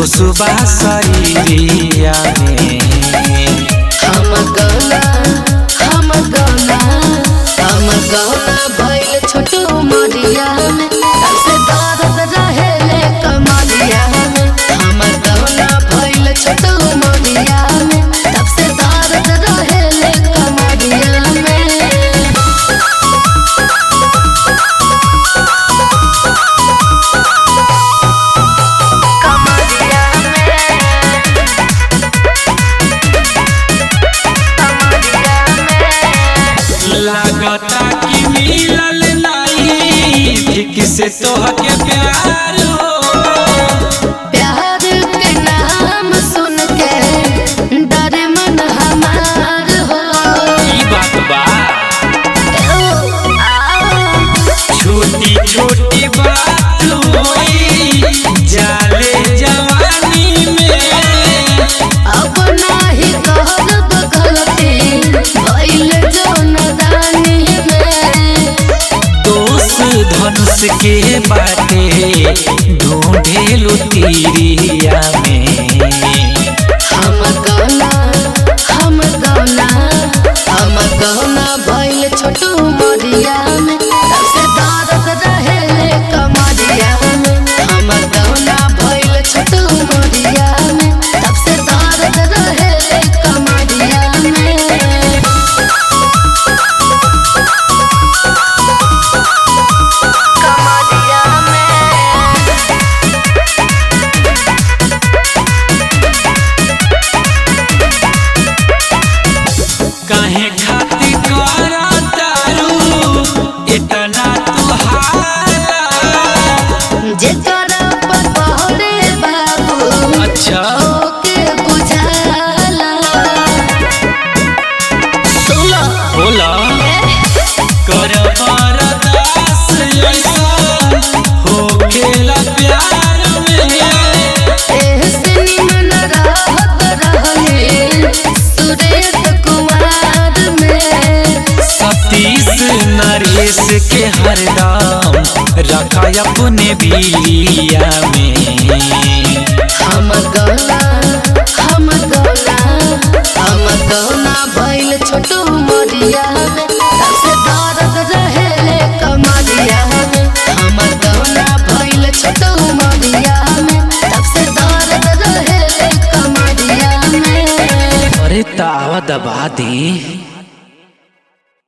जोशुबा शरीरिया में हम गौना हम गौना हम गौना भइल छोटू मरिया में तब से दर्द रहेले कमरिया में हम गौना भइल छोटू मरिया में तब से दर्द रहेले कमरिया में लागता कि मिलल नहीं ठीक से तोहके प्यार हो प्यार के नाम सुन के डर मन हमार हो ई बात बा ओ, आ, छोटी छोटी बात होई जाले जवानी में अब नाही करब गलती भइल जो नदानी में दोष धनुष के बाटे ढूंढेलु तीरिया में हम गौना हम गौना हम गौना भइल छोटू मरिया में तब से दर्द रहेले कमरिया में हम गौना भइल छोटू मरिया में तब से दर्द रहेले कमरिया में कमरिया में काहे खातिर करा तारू इतना तुहारा जेकरा पर पहरे बाबू अच्छा ओके बुझाला सुला बोला कर बरदास ऐसा हो खेला प्यार में एहसे निमन रहत रहले सुरेश कुमार में सतीश नरेश के हरदम रखा अपने बिलिया में हम गौना हम गौना हम गौना भइल छोटू मरिया में तब से दर्द रहेले कमरिया में हम गौना भइल छोटू मरिया में तब से दर्द रहेले कमरिया में अरे तावा दबा दी